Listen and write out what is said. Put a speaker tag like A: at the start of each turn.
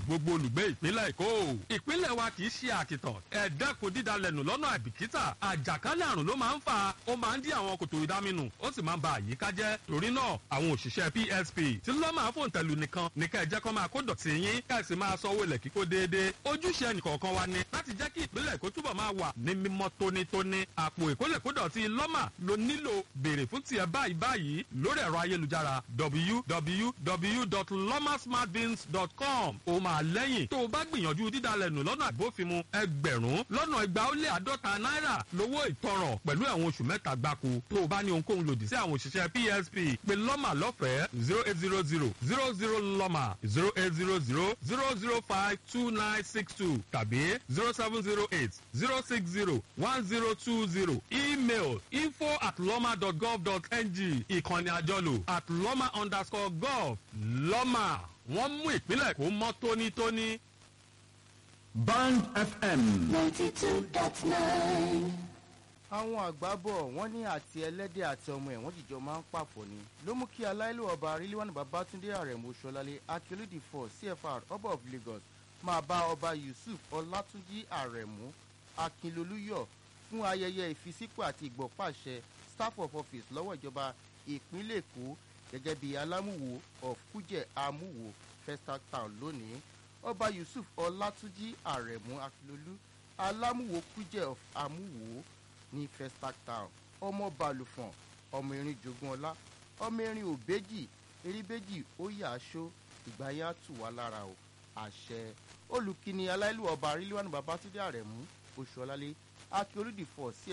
A: gbogbo olùgbé ìpínlẹ̀ èkó ìpínlẹ̀ wa kì í ṣe àkìtàn ẹ̀ẹ́dẹ́kun dídalẹ̀nù lọ́nà àìbìkítà àjàkálẹ̀ àrùn ló máa ń fà ó máa ń dí àwọn kòtò ìdáminù ó sì máa ń ba àyíká jẹ́ torí náà àwọn òṣìṣẹ́ psp tí lọ́ máa fòun tẹ̀lù nìkan ní kẹ́ ẹ jẹ́ kó máa kó dọ̀tí yín kẹ́ ẹ sì máa sanwó ilẹ̀ kíkó déédéé ojúṣe ẹnìkọ̀ọ̀kan wa ni láti jẹ́ kí ìpínlẹ̀ èkó túbọ̀ máa wà ní mímọ́ tónítóní àpò ìkólẹ̀kódọ̀tí lọ́mà ló nílò béèrè fún tiẹ̀ báyìí báyìí lórí ẹ̀rọ ayélujára www.lomasmartbins.com ó máa lẹ́yìn tó o bá gbìyànjú dídalẹ̀nù lọ́nà àbófinmu ẹgbẹ̀rún lọ́nà igba ó lé àádọ́ta náírà lówó ìtanràn pẹ̀lú ẹ̀wọ̀n oṣù mẹ́ta gbáko tó o bá ní ohunkóhun lòdì sí àwọn òṣìṣẹ́ psp pé lọ́mà lọ́fẹ̀ẹ́ zero eight zero zero zero zero lọ́mà zero eight zero zero zero zero five two nine six two tàbí zero seven zero eight zero six zero one zero two zero email info at lọ́mà dot gov dot ng ìkànnì àjọlò at lọ́mà underscore gov lọ́mà wọ́n mú ìpínlẹ̀ kó mọ́ tónítóní.
B: Band FM.
C: 92.9.
D: àwọn àgbà bọ̀ wọ́n ní àti ẹlẹ́dẹ̀ àti ọmọ ẹ̀ wọ́n jìjọ máa ń pàfọ́ ni ló mú kí aláìlú ọba ríliwánu babatunde arẹ̀mú ṣọlálẹ̀ akíolódì for cfr ọba of lagos máa bá ọba yusuf ọlátúnjì arẹ̀mú akínlolúyọ̀ fún ayẹyẹ ìfisípò àti ìgbọ̀pàṣẹ staff of office lọ́wọ́ ìjọba ìpínlẹ̀ èkó gẹ́gẹ́ bí alámúwo of kújẹ́ amúwo festac town lónìí ọba yusuf ọlátúnjì arẹ̀mú akínlolú alámúwo kújẹ́ of amúwo ní festac town ọmọ balùfọ̀n ọmọ erin jogun ọlá ọmọ erin òbejì eríbejì ó yà aṣọ ìgbà yẹn á tù wá lára o àṣẹ olùkíni aláìlú ọba ríliwánu babatunde arẹ̀mú oṣù ọlálẹ akíolúdì fọ sí